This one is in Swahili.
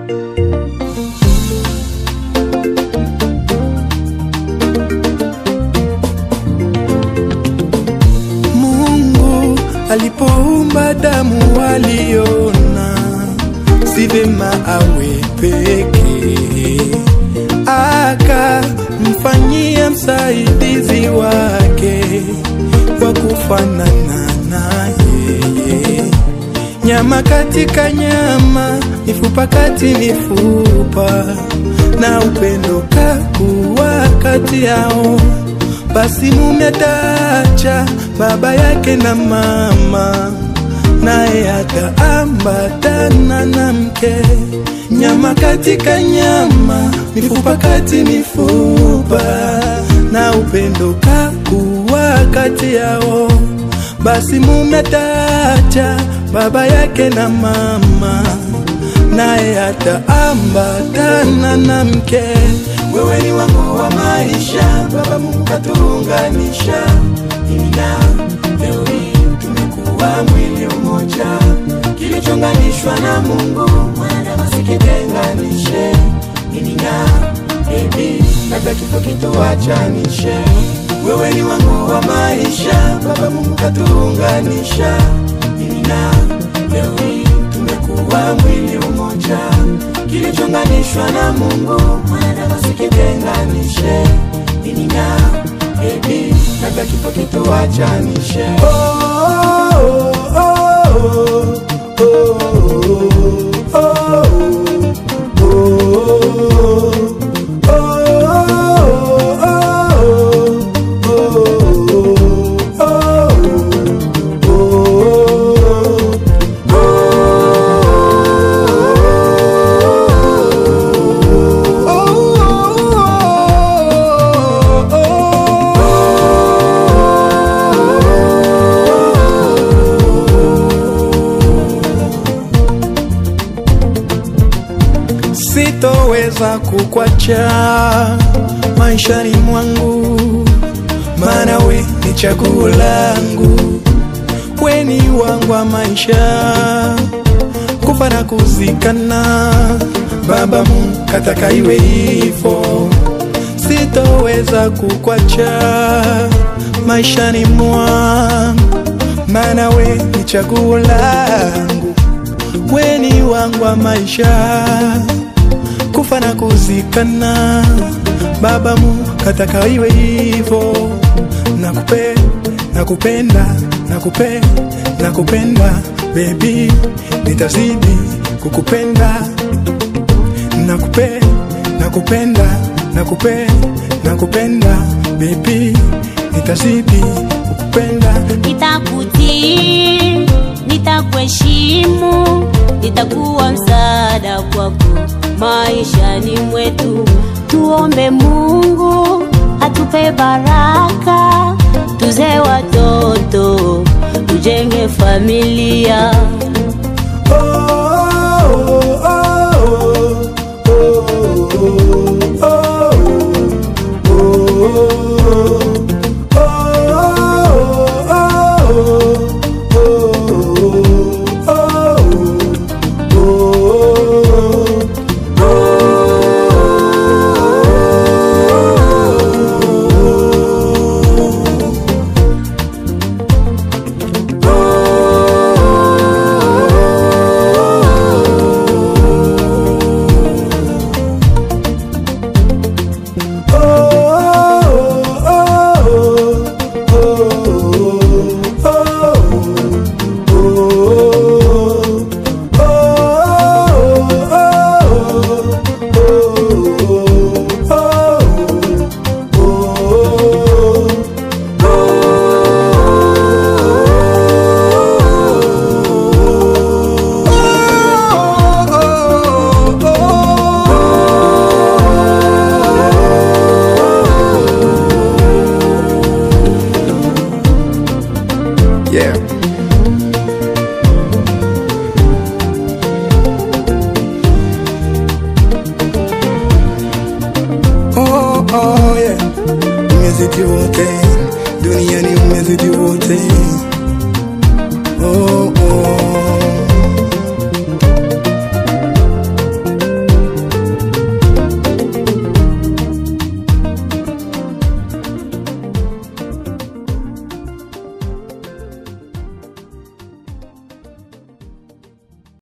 Mungu alipoumba damu waliona si vema awe peke, akamfanyia msaidizi wake wa kufanana na yeye, nyama katika nyama, mifupa kati mifupa, na upendo kakuwa kati yao. Basi mume ataacha baba yake na mama, naye ataambatana na mke. Nyama katika nyama, mifupa kati mifupa, na upendo kakuwa kati yao. Basi mume ataacha baba yake na mama, naye ataambatana na mke. Wewe ni wangu wa maisha, Baba Mungu katuunganisha, mimi na leo hii tumekuwa mwili mmoja, kilichounganishwa na Mungu mwana wasikitenganishe, mimi na baby, labda kifo kituachanishe. Wewe ni wangu wa maisha, Baba Mungu katuunganisha, mimi na leo hii tumekuwa mwili mmoja, kilichounganishwa na Mungu mwana wasikitenganishe, mimi na baby, labda kifo kituachanishe. Oh, oh, oh, oh, oh, oh, oh, Sitoweza kukwacha maishani mwangu, maana we ni chaguo langu, we ni wangu wa maisha, kufa na kuzikana. Baba Mungu kataka iwe hivyo, sitoweza kukwacha maishani mwangu, maana we ni chaguo langu, we ni wangu wa maisha kufa na kuzikana. Baba Mungu kataka iwe hivyo, nakupe nakupenda nakupe nakupenda baby, nitazidi kukupenda nakupe nakupenda nakupe nakupenda baby, nitazidi kukupenda nitakutii, nitakuheshimu, nitakuwa msaada kwako maishani mwetu. Tuombe Mungu atupe baraka, tuze watoto, tujenge familia. Yeah. Oh, oh, yeah. Umezidi wote duniani, umezidi wote